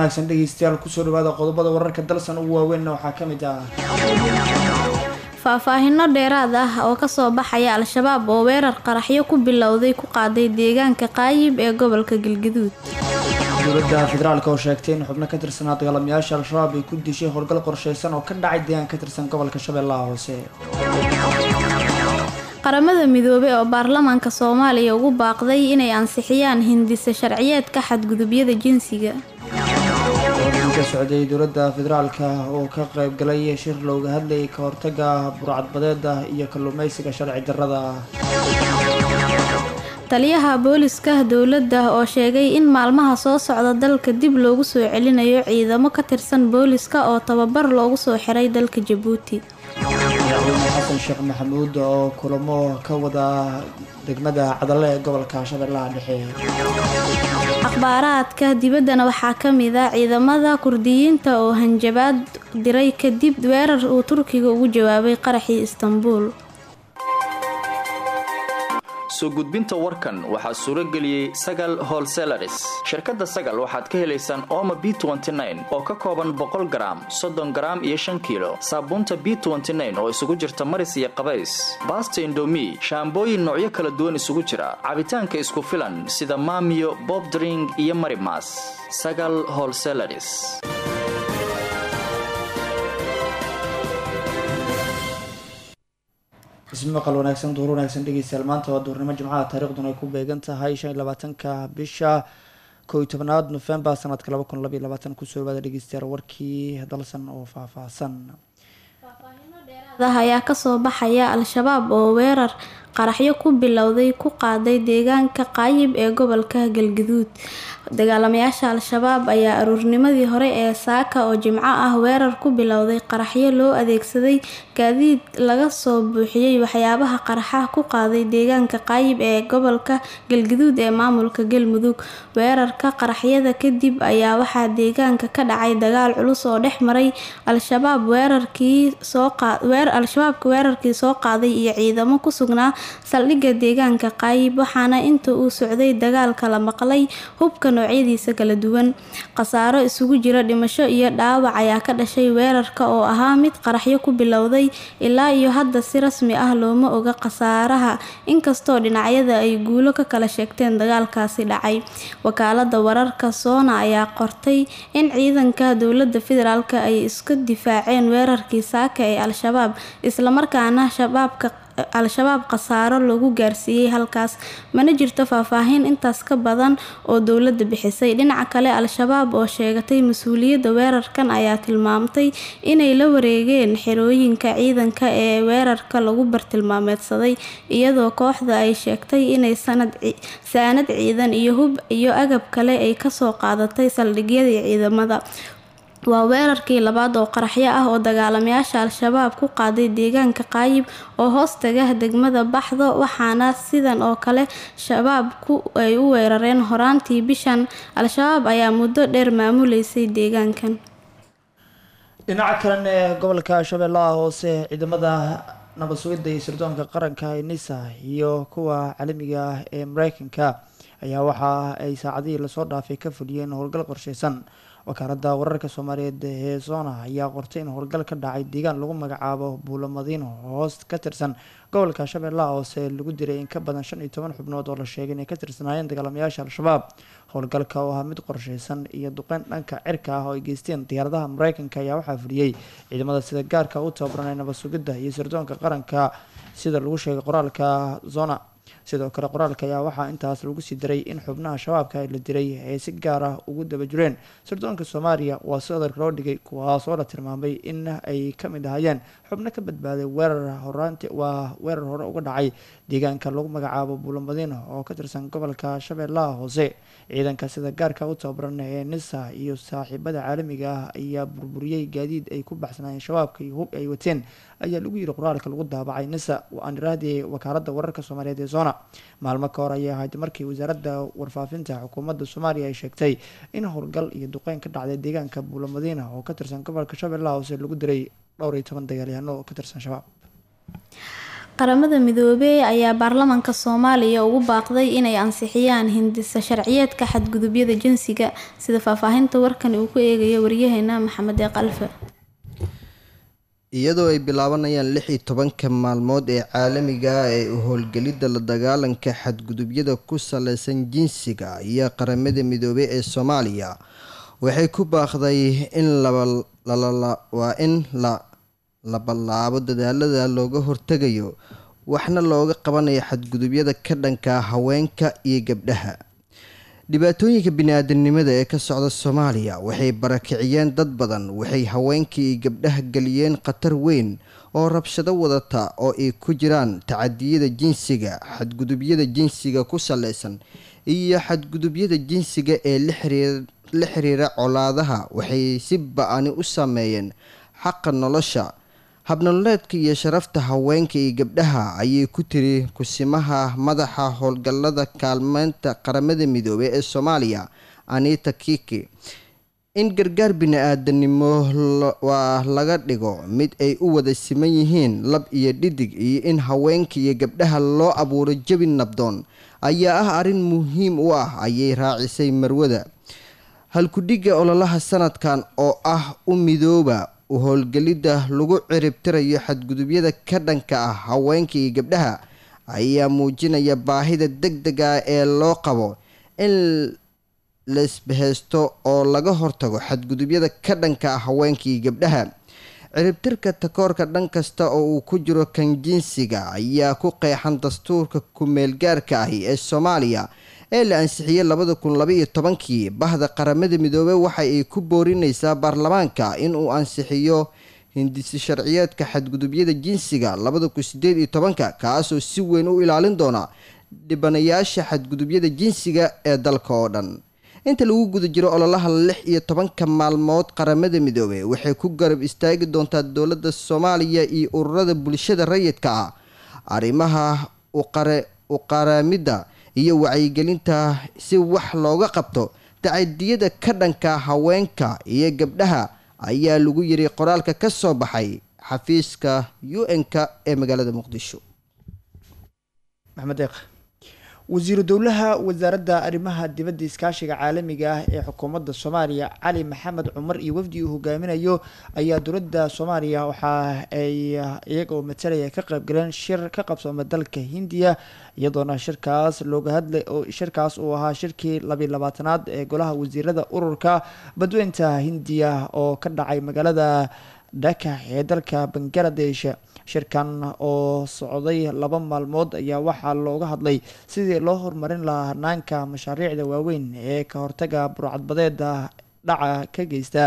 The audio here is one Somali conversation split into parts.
wanaagsan dhegeystayaal kusoo dhawaada qodobada wararka dalsan ugu waaweynna waxaa ka mid ah faahfaahino dheeraad ah oo kasoo baxaya al-shabaab oo weerar qaraxyo ku bilowday ku qaaday deegaanka qaayib ee gobolka galgaduud dowladda federaalk oo sheegtay in xubno ka tirsanaa dagaalamayaasha al-shabaab ay ku dishay howlgal qorsheysan oo ka dhacay deegaan ka tirsan gobolka shabeellaha hoose qaramada midoobey oo baarlamaanka soomaaliya ugu baaqday inay ansixiyaan hindise sharciyeedka xadgudubyada jinsiga ka socday dowladda federaalka oo ka qaybgalay shir looga hadlayay ka hortaga burcadbadeeda iyo kalluumeysiga sharci darrada ah taliyaha booliska dowladda oo sheegay in maalmaha soo socda dalka dib loogu soo celinayo ciidamo ka tirsan booliska oo tababar loogu soo xiray dalka jabuuti madaxweyne xasan sheekh maxamuud oo kulamo ka wada degmada cadale ee gobolka shabeellaha dhexe akhbaaraadka dibaddana waxaa ka mid ah ciidamada kurdiyiinta oo hanjabaad diray kadib weerar uu turkiga ugu jawaabay qaraxii istanbuul soo gudbinta warkan waxaa suuro geliyey sagal holselaris shirkadda sagal waxaad ka helaysaan ooma b oo ka kooban boqol garaam soddon garaam iyo shan kiilo saabuunta b oo isugu jirta maris iyo qabays baasta indomi shaambooyin noocyo kala duwan isugu jira cabitaanka isku filan sida maamiyo bobdring iyo marimas sagal holselaris ismaqal wanaagsan duur wanaagsan dhegeystayaal maanta waa duurnimo jimcaha taariikhduna ay ku beegan tahay shan iyo labaatanka bisha koo iyo tobnaad nofembar sanadka laba kun labaiyo labaatan kusoo dhawaada dhegeystayaal warkii dalsan oo faahfaahsan ayaa kasoo baxaya al-shabaab oo weerar qaraxyo ku bilowday ku qaaday deegaanka qaayib ee gobolka galgaduud dagaalamayaasha al-shabaab ayaa aruurnimadii hore ee saaka oo jimco ah weerar ku bilowday qaraxyo loo adeegsaday gaadiid laga soo buuxiyey waxyaabaha qaraxa ku qaaday deegaanka qaayib ee gobolka galgaduud ee maamulka galmudug weerarka qaraxyada kadib ayaa waxaa deegaanka ka dhacay dagaal culus oo dhex maray al-shabaab al-shabaabka weerarkii soo qaaday iyo ciidamo ku sugnaa saldhigga deegaanka qaayib waxaana inta uu socday dagaalka la maqlay hubka noocyadiisa kala duwan khasaaro isugu jira dhimasho iyo dhaawac ayaa ka dhashay weerarka oo ahaa mid qaraxyo ku bilowday ilaa iyo hadda si rasmi ah looma oga khasaaraha inkastoo dhinacyada ay guulo ka kala sheegteen dagaalkaasi dhacay wakaalada wararka soona ayaa qortay in ciidanka dowlada federaalk ay iska difaaceen weerarkii saaka ee al-shabaab islamarkaana shabaabka al-shabaab khasaaro lagu gaarsiiyey halkaas mana jirto faahfaahin intaas ka badan oo dowladda bixisay dhinaca kale al-shabaab oo sheegatay mas-uuliyadda weerarkan ayaa tilmaamtay inay la wareegeen xerooyinka ciidanka ee weerarka lagu bartilmaameedsaday iyadoo kooxda ay sheegtay inay saanad ciidan iyo hub iyo agab kale ay kasoo qaadatay saldhigyadii ciidamada waa weerarkii labaad oo qaraxyo ah oo dagaalamayaasha al-shabaab ku qaaday deegaanka qaayib oo hoostaga degmada baxdo waxaana sidan oo kale shabaabku ay u weerareen horaantii bishan al-shabaab ayaa muddo dheer maamuleysay deegaankan dhinaca kalena ee gobolka shabeellaha hoose ciidamada nabad sugidda iyo sirdoonka qaranka ee nisa iyo kuwa caalamiga ah ee mareykanka ayaa waxa ay saacadihii lasoo dhaafay ka fuliyeen howlgal qorsheysan wakaaladda wararka soomaaliyeed ee zona ayaa qortay in howlgal ka dhacay deegaan lagu magacaabo buulo madiino hoos ka tirsan gobolka shabeellaha hoose lagu diray in ka badan shan iyo toban xubnood oo la sheegay inay ka tirsanaayeen dagaalamayaasha al-shabaab howlgalka oo ahaa mid qorsheysan iyo duqeyn dhanka cirka ah oo ay geysteen diyaaradaha mareykanka ayaa waxaa fuliyey ciidamada sida gaarka u tababaran ee nabad sugidda iyo sirdoonka qaranka sida lagu sheegay qoraalka zona sidoo kale qoraalka ayaa waxaa intaas lagu sii daray in xubnaha shabaabka la diray ay si gaar ah ugu daba jireen sirdoonka soomaaliya waa si adarka loo dhigay kuwaasoo la tilmaamay in ay ka mid ahaayeen xubno ka badbaaday weerar horaanti waa weerar hore uga dhacay deegaanka lagu magacaabo buulamadiino oo ka tirsan gobolka shabeellaha hoose ciidanka sida gaarka u tababaran ee nisa iyo saaxiibada caalamiga ah ayaa burburiyey gaadiid ay ku baxsanaayeen shabaabka iyo hub ay wateen ayaa lagu yiri qoraalka lagu daabacay nisa aan iraahday wakaalada wararka soomaaliyeed ee zona maalmo ka hor ayay ahayd markii wasaaradda warfaafinta xukuumadda soomaaliya ay sheegtay in howlgal iyo duqeyn ka dhacday deegaanka buulamadiina oo ka tirsan gobolka shabeellaha hoose lagu diray dhowr iyo toban dagaalyahaano oo ka tirsan shabaab qaramada midoobey ayaa baarlamaanka soomaaliya ugu baaqday inay ansixiyaan hindisa sharciyeedka xadgudubyada jinsiga sida faahfaahinta warkan uu ku eegayo waryaheena maxamed ee qalfe iyadoo ay bilaabanayaan lix iyo tobanka maalmood ee caalamiga ah ee u howlgelidda la dagaalanka xadgudubyada ku saleysan jinsiga iyo qaramada midoobey ee soomaaliya waxay ku baaqday in waa in la la ballaabo dadaalada looga hortegayo waxna looga qabanayo xadgudubyada ka dhanka haweenka iyo gabdhaha dhibaatooyinka bini-aadanimada ee ka socda soomaaliya waxay barakiciyeen dad badan waxay haweenka iyo gabdhaha geliyeen khatar weyn oo rabshado wadata oo ay ku jiraan tacadiyada jinsiga xadgudubyada jinsiga ku saleysan iyo xadgudubyada jinsiga ee la xiriira colaadaha waxay si ba-ani u saameeyeen xaqa nolosha habnololeedka iyo sharafta haweenka iyo gabdhaha ayay ku tiri kusimaha madaxa howlgallada kaalmeynta qaramada midoobey ee soomaaliya anita kiki in gargaar bini-aadanimo waa laga dhigo mid ay u wada siman yihiin lab iyo dhidig iyo in haweenka iyo gabdhaha loo abuuro jabi nabdoon ayaa ah arrin muhiim u ah ayay raacisay marwada halkudhigga ololaha sanadkan oo ah u midooba u howlgelidda lagu ciribtirayo xadgudubyada ka dhanka ah haweenka iyo gabdhaha ayaa muujinaya baahida deg deg ah ee loo qabo in laisbaheysto oo laga hortago xadgudubyada ka dhanka ah haweenka iyo gabdhaha ciribtirka takoorka dhan kasta oo uu ku jiro kan jinsiga ayaa ku qeexan dastuurka ku-meelgaarka ahi ee soomaaliya ee la ansixiyey labada kun labaiyo tobankii bahda qaramada midoobey waxa ay ku boorineysaa baarlamaanka inuu ansixiyo hindisi sharciyeedka xadgudubyada jinsiga labada kun sideed iyo tobanka kaasoo si weyn u ilaalin doona dhibanayaasha xadgudubyada jinsiga ee dalka oo dhan inta lagu guda jiro ololaha lix iyo tobanka maalmood qaramada midoobey waxay ku garab istaagi doontaa dowladda soomaaliya iyo ururada bulshada rayidka ah arrimaha uqaramidda iyo wacyigelinta si wax looga qabto tacadiyada ka dhanka haweenka iyo gabdhaha ayaa lagu yiri qoraalka ka soo baxay xafiiska u n-ka ee magaalada muqdisho maxamed eeq wasiiru dowlaha wasaaradda arrimaha dibadda iskaashiga caalamiga ah ee xukuumadda soomaaliya cali maxamed cumar iyo wafdi uu hogaaminayo ayaa dowladda soomaaliya waxa ay iyagoo matalaya ka qaybgaleen shir ka qabsooma dalka hindiya iyadoona shirkaas looga hadlay oo shirkaas uu ahaa shirkii labiyi labaatanaad ee golaha wasiirada ururka badweynta hindiya oo ka dhacay magaalada dhaka ee dalka bangaladesh shirkan oo socday laba maalmood ayaa waxaa looga hadlay sidii loo horumarin lahaa hanaanka mashaariicda waaweyn ee ka hortaga burcadbadeeda dhaca ka geysta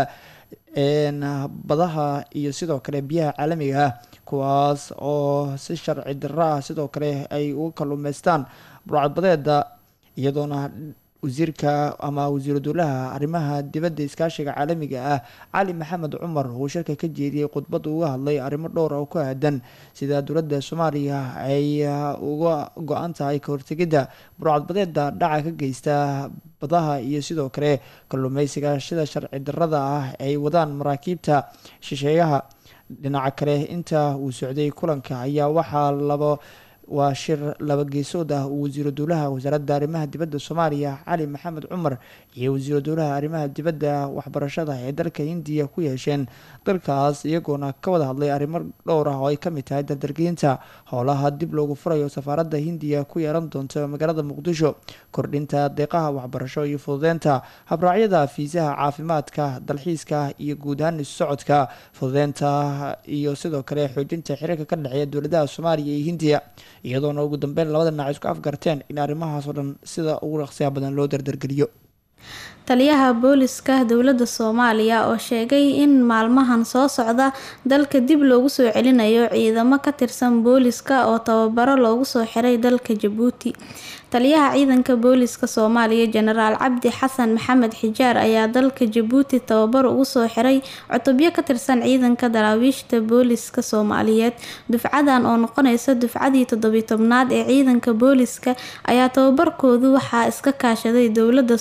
badaha iyo sidoo kale biyaha caalamiga ah kuwaas oo si sharci darro ah sidoo kale ay uga kaluumeystaan burcadbadeeda iyadoona wasiirka ama wasiiru dowlaha arrimaha dibadda iskaashiga caalamiga ah cali maxamed cumar uu shirka ka jeediyey khudbad uga hadlay arrimo dhowr oo ku aadan sida dowladda soomaaliya ay uga go-an tahay ka hortegidda burcadbadeeda dhaca ka geysta badaha iyo sidoo kale kalluumeysiga sida sharci darrada ah ay wadaan maraakiibta shisheeyaha dhinaca kale inta uu socday kulanka ayaa waxaa labo waa shir laba geesood ah uu wasiiru dowlaha wasaaradda arrimaha dibadda soomaaliya cali maxamed cumar iyo wasiiru dowlaha arrimaha dibadda waxbarashada ee dalka hindiya ku yeesheen dalkaas iyagoona ka wada hadlay arrimo dhowr ah oo ay kamid tahay dardargeynta howlaha dib loogu furayo safaaradda hindiya ku yeelan doonta magaalada muqdisho kordhinta deeqaha waxbarasho iyo fududeynta habraacyada fiisaha caafimaadka dalxiiska iyo guud ahaan isu socodka fududeynta iyo sidoo kale xoojinta xiriirka ka dhexeeya dowladaha soomaaliya iyo hindiya iyadoona ugu dambeyn labada dhinac isku afgarteen in arrimahaas oo dhan sida ugu dhaqsiya badan loo dardargeliyo taliyaha booliska dowladda soomaaliya oo sheegay in maalmahan soo socda dalka dib loogu soo celinayo ciidamo ka tirsan booliska oo tababaro loogu soo xiray dalka jabuuti taliyaha ciidanka booliska soomaaliya jenaraal cabdi xasan maxamed xijaar ayaa dalka jabuuti tababar ugu soo xiray cutubyo ka tirsan ciidanka daraawiishta booliska soomaaliyeed dufcadan oo noqonaysa dufcadii toddobiy tobnaad ee ciidanka booliska ayaa tababarkoodu waxaa iska kaashaday dowladda soomaaliya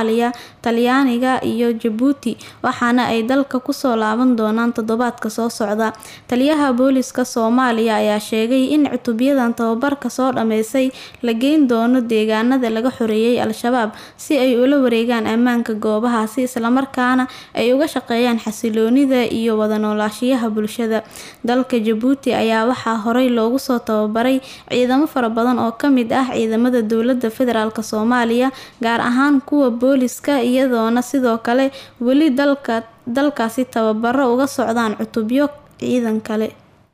soomaaliya talyaaniga iyo jabuuti waxaana ay dalka kusoo laaban doonaan toddobaadka soo socda taliyaha booliska soomaaliya ayaa sheegay in cutubyadan tababarka soo dhammeysay la geyn doono deegaanada laga xoreeyay al-shabaab si ay ula wareegaan ammaanka goobahaasi islamarkaana ay uga shaqeeyaan xasiloonida iyo wada noolaashiyaha bulshada dalka jabuuti ayaa waxaa horey loogu soo tababaray ciidamo fara badan oo ka mid ah ciidamada dowlada federaalk soomaaliya gaar ahaan kuwa booliska iyadoona sidoo kale weli dalka dalkaasi tababaro uga socdaan cutubyo ciidan kale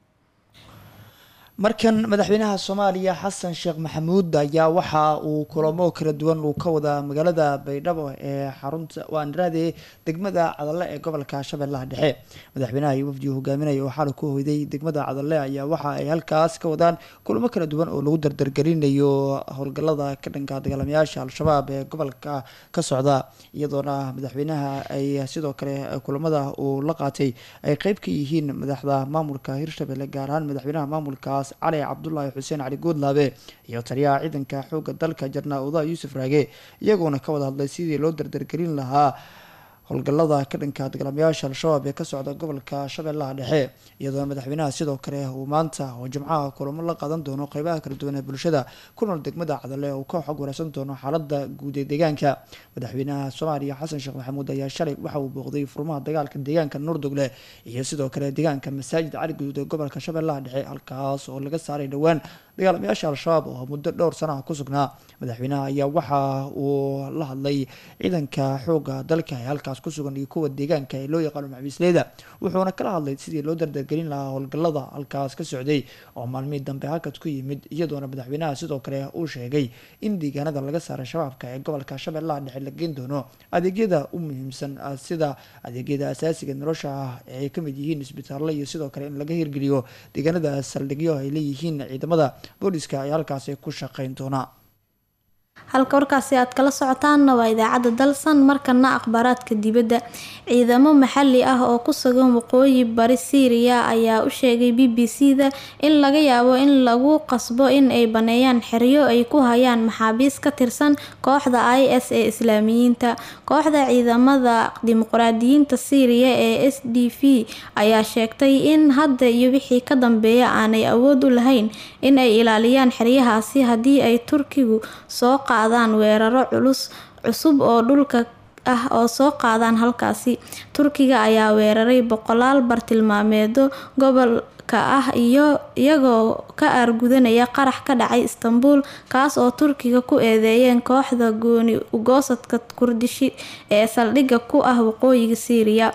markan madaxweynaha soomaaliya xasan sheekh maxamuud ayaa waxa uu kulamo kala duwan uu ka wadaa magaalada baydhabo ee xarunta waaniraade degmada cadalle ee gobolka shabeellaha dhexe madaxweynaha iyo wafdigu hogaaminaya oo xalay ku hoyday degmada cadalle ayaa waxa ay halkaas ka wadaan kulamo kala duwan oo lagu dardargelinayo howlgalada ka dhanka dagaalamayaasha al-shabaab ee gobolka ka socda iyadoona madaxweynaha ay sidoo kale kulamada uu la qaatay ay qeyb ka yihiin madaxda maamulka hirshabelle gaar ahaan madaxweynaha maamulkaas cali cabdulaahi xuseen cali guudlaabe iyo taliyaha ciidanka xoogga dalka jarnaa uda yuusuf raage iyagoona ka wada hadlay sidii loo dardargelin lahaa howlgalada ka dhanka dagaalamayaasha al-shabaab ee ka socda gobolka shabeellaha dhexe iyadoona madaxweynaha sidoo kale uu maanta oo jimcaha kulamo la qaadan doono qeybaha kala duwan ee bulshada ku nool degmada cadale uu ka xog wareysan doono xaalada guud ee deegaanka madaxweynaha soomaaliya xasan sheekh maxamuud ayaa shalay waxa uu booqday furmaha dagaalka deegaanka nuurdogle iyo sidoo kale deegaanka masaajid cali guduud ee gobolka shabeellaha dhexe halkaas oo laga saaray dhowaan dagaalamayaasha al-shabaab oo muddo dhowr sanaha ku sugnaa madaxweynaha ayaa waxa uu la hadlay ciidanka xooga dalka ee halkaas kusugan iyo kuwa deegaanka ee loo yaqaano maxbiisleyda wuxuuna kala hadlay sidii loo dardargelin lahaa howlgalada halkaas ka socday oo maalmihii dambe halkaas ku yimid iyadoona madaxweynaha sidoo kale uu sheegay in deegaanada laga saaray shabaabka ee gobolka shabeellaha dhexe la geen doono adeegyada u muhiimsan sida adeegyada asaasiga nolosha ah ee ay kamid yihiin isbitaallo iyo sidoo kale in laga hirgeliyo deegaanada saldhigyo ay leeyihiin ciidamada booliska ay halkaasi ku shaqeyn doonaa halka warkaasi aad kala socotaanna waa idaacadda dalsan markana akhbaaraadka dibadda ciidamo maxali ah oo ku sugan waqooyi bari syriya ayaa u sheegay b b c da in laga yaabo in lagu qasbo in ay baneeyaan xeryo ay ku hayaan maxaabiis ka tirsan kooxda i s ee islaamiyiinta kooxda ciidamada dimuqraadiyiinta syriya ee s d v ayaa sheegtay in hadda iyo wixii ka dambeeya aanay awood u lahayn in ay ilaaliyaan xeryahaasi haddii ay turkigu soo qaadaan weeraro culus cusub oo dhulka ah oo soo qaadaan halkaasi turkiga ayaa weeraray boqolaal bartilmaameedo gobolka ah iyo iyagoo ka aargudanaya qarax ka dhacay istanbul kaas oo turkiga ku eedeeyeen kooxda gooni ugoosadka kurdishi ee saldhigga ku ah waqooyiga syriya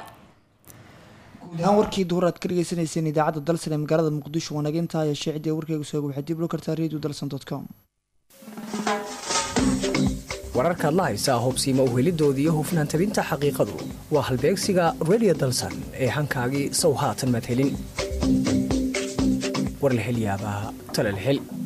guud ahaan warkii duhur aad ka dhegeysaneyseen idaacadda dalsan ee magaalada muqdisho wanaginta ayaa sheecidii warkeyga sooga waxaad dib loo kartaa radio dalsan com wararkaad la haysaa hubsiima uhelidoodii hufnaan tabinta xaqiiqadu waa halbeegsiga redio dalsan ee hankaagii sow haatan maad helin war la hel yaabaa tale la hel